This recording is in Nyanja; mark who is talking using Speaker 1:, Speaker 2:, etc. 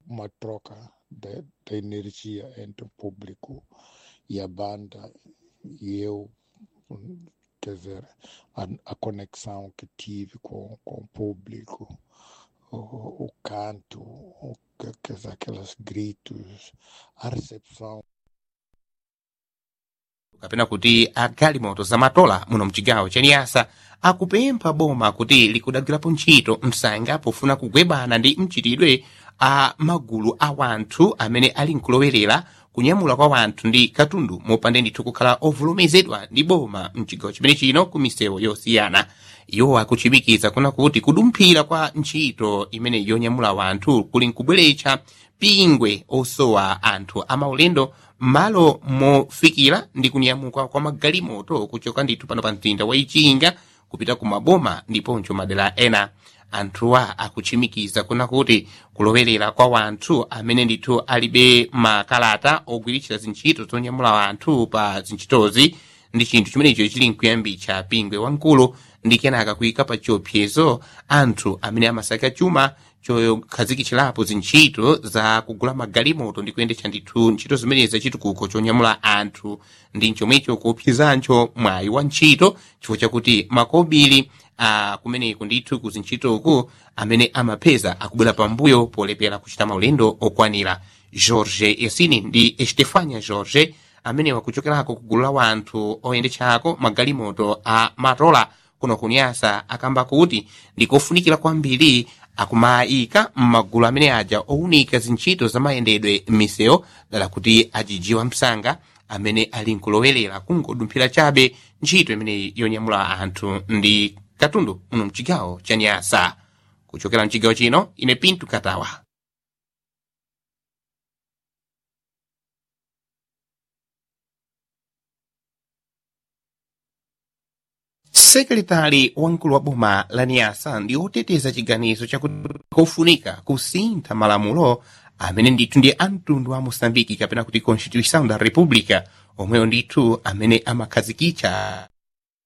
Speaker 1: uma troca de, de energia entre o público e a banda e eu, hum, quer dizer, a, a conexão que tive com, com o público, o, o canto, o, que- quer dizer, aqueles gritos, a recepção.
Speaker 2: kapena kuti agalimoto zamatola muno mchigawo cha niyasa akupempha boma kuti likudagwirapo ntchito msanga pofuna kugwebana ndi mchitidwe a magulu a wanthu amene ali nkulowerera kunyamula kwa wanthu ndi katundu mopanda ndithu kukhala ovulumizidwa ndi boma mchigawo chimene chino ku misewu yosiyana iwo akuchimikiza kuna kuti kudumphira kwa ntchito imene yonyamula wanthu kuli nkubweretsa pingwe osowa anthu amaulendo m'malo mofikira ndi kunyamuka kwa magalimoto kuchoka ndithu pano pa mtinda wa ichinga kupita ku maboma ndiponso madera ena anthuwa akuchimikiza kuna kuti kulowerera kwa wanthu amene ndithu alibe makalata ogwiritsira zintchito zonyamula wanthu pa zintchitozi ndi chinthu chimenecho chili nkuyambitsa pingwe wamkulu ndi kenaka kuyika pa chiopsezo anthu amene amasaka chuma chokhazikitsirapo zintchito za kugula magalimoto ndi kuyendetsa ndithu ntchito zimenezi zachitukuko chonyamula anthu ndi chomwecho kuopsezancho mwayi wa ntchito chifukwa chakuti makobiri a kumeneku ndithu ku zintchitoku amene amapeza akubwera pambuyo polepera kuchita maulendo okwanira george yasini ndi estefania george amene wakuchokerako ku gulu la wanthu oyendetsako magalimoto a matola kuno kunyasa akamba kuti ndikofunikira kwambiri akumayika m'magulu amene aja owunika zintchito zamayendedwe m'misewu dala kuti ajijiwa msanga amene ali nkulowerera kungodumphira chabe ntchito imeneyi yonyamula anthu ndi katundu muno mchigawo cha nyasa kuchokera mchigawo chino ine pintu katawa sekretari wamkulu wa boma la niyasa ndi oteteza chiganizo chakufunika kusintha malamulo amene ndithu ndi amtundu wa moçambike kapena kuti constituição da república omweyo ndithu amene amakhazikitsa